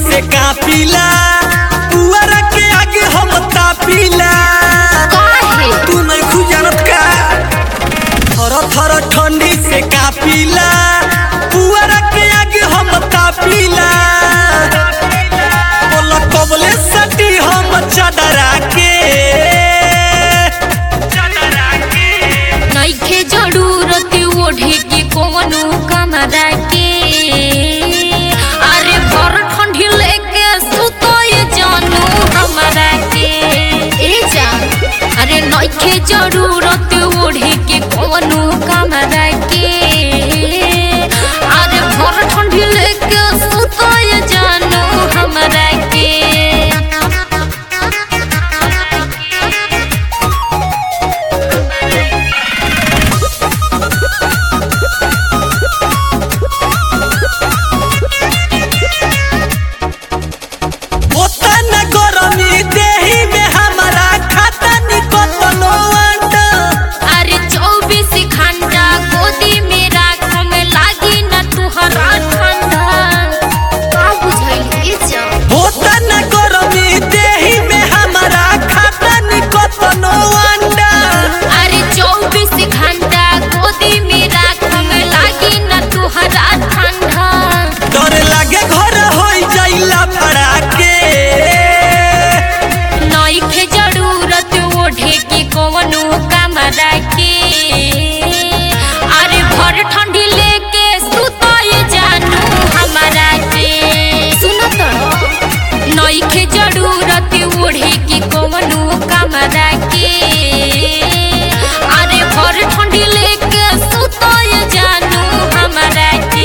से कापिला पुअर के आगे हम तापिला काहे तू नहीं खुजानत का थर थर ठंडी से कापिला पुअर के आगे हम तापिला बोला कबले सटी हम चदरा के चदरा के नइखे जरूरत ओढ़े के कोनो कमरा के अरे भर ठंडी लेके सुतोय जानू हमरा के ए जान अरे नइखे जरूरत ओढ़े के कोनो कमरा के अरे भर ठंडी लेके सुतोय जानू हमरा के होता न गरमी देही में हमारा खाता निकतनो अंडा अरे चौबीस घंटा गोदी में राखो में लागी न तुहरा ठंडा का बुझाइल ए जा होता न गरमी देही में हमारा खाता निकतनो अंडा अरे चौबीस घंटा गोदी में राखो में लागी न तुहरा ठंडा डर लागे घर होई जाइला फड़ा के नइखे जरूरत ओढ़े के कोनो कमरा के अरे भर ठंडी लेके सुतोय जानू हमरा के सुनो तो नइखे जरूरत ओढ़े के कोनो कमरा के अरे भर ठंडी लेके सुतोय जानू हमरा के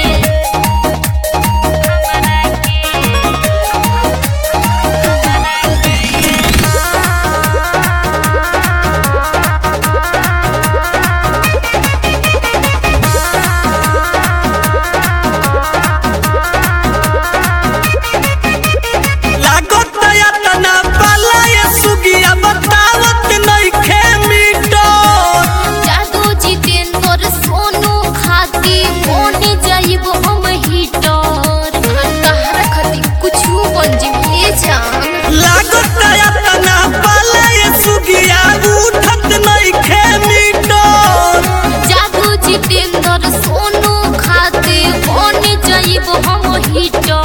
लागत या तना पाला ये सुगिया बतावत नइखे मिटो जादू जितेंद्र सोनू खाती मोने जाइब हम हीटर तहरा खाती कुछ बन जिए जान लागत या तना पाला ये सुगिया उठत नइखे मिटो जादू जितेंद्र सोनू खाती मोने जाइब हम हीटर